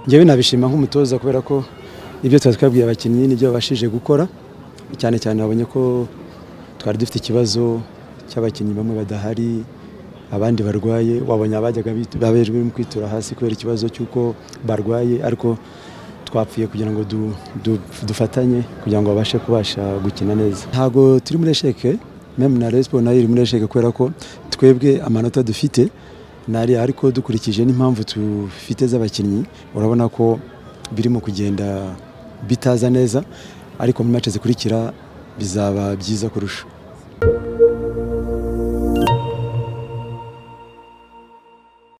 ngewe nabishima nk'umutoza kubera ko ibyo twari twabwiye abakinnyi nibyo babashije gukora cyane cyane babonye ko twari dufite ikibazo cy'abakinnyi bamwe badahari abandi barwaye wabonye abajyaga babejwe mu kwitura hasi kubera ikibazo cy'uko barwaye ariko twapfuye kugira ngo du- du- dufatanye kugira ngo babashe kubasha gukina neza ntabwo turi muri esheke memu na resipo nayo iri muri esheke kubera ko twebwe amanota dufite nari ariko dukurikije n'impamvu dufite z'abakinnyi urabona ko birimo kugenda bitaza neza ariko mu mace zikurikira bizaba byiza kurusha